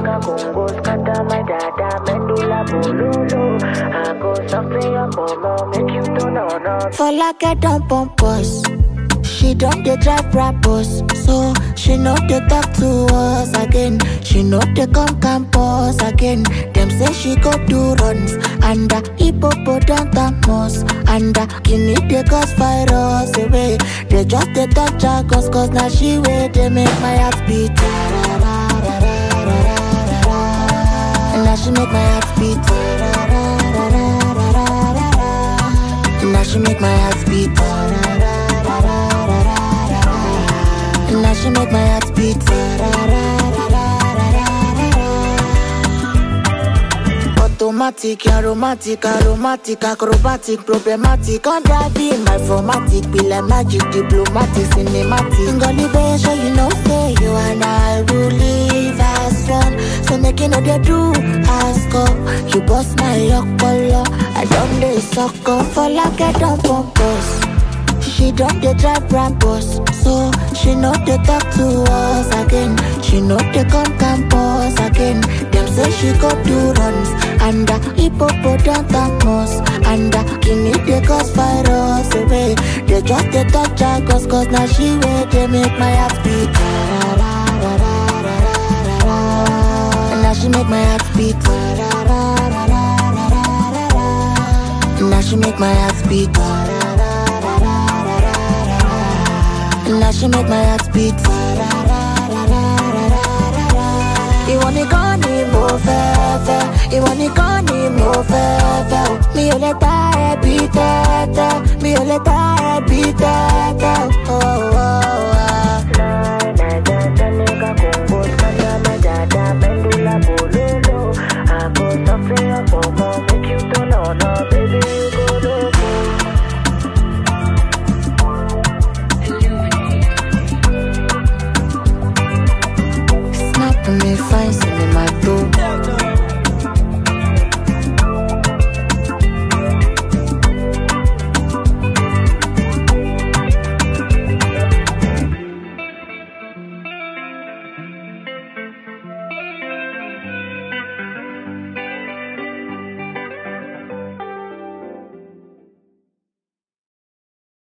Waka Congo, scatter my dada, medulla bololo. I go soften your mama, make you turn on up. For like I don't pump us. She don't dey drive rappers, so she know they talk to us again. She know they come campus again. Them say she go do runs and uh, hippopotamus and uh, guinea they cause virus away. They just they talk jargons cause now she way they make my heart beat. And now she make my heart beat. And now she make my heart beat. And now she make my heart beat. Automatic, aromatic, aromatic, acrobatic, problematic, on driving my formatic, be like magic, diplomatic, cinematic. Gully baby, sure you know say you and I will live as one. So make you know they do ask up. You bust my color, I don't dey suck up for like I don't pump us. She don't dey drive Brabus, so she know they talk to us again. She know they come campus again. Them say she go do runs and uh, hippopotamus and uh, guinea they cause virus away. They just they talk jargons cause now she way they make my heart beat. And now she make my heart beat. And now she make my heart beat. And now she make my heart beat. Ìwọ nìkan ni mo fẹ́ fẹ́, ìwọ nìkan ni mo fẹ́ fẹ́ o. Mi ò lè ta ẹbí tẹ́tẹ́, mi ò lè ta ẹbí tẹ́tẹ́.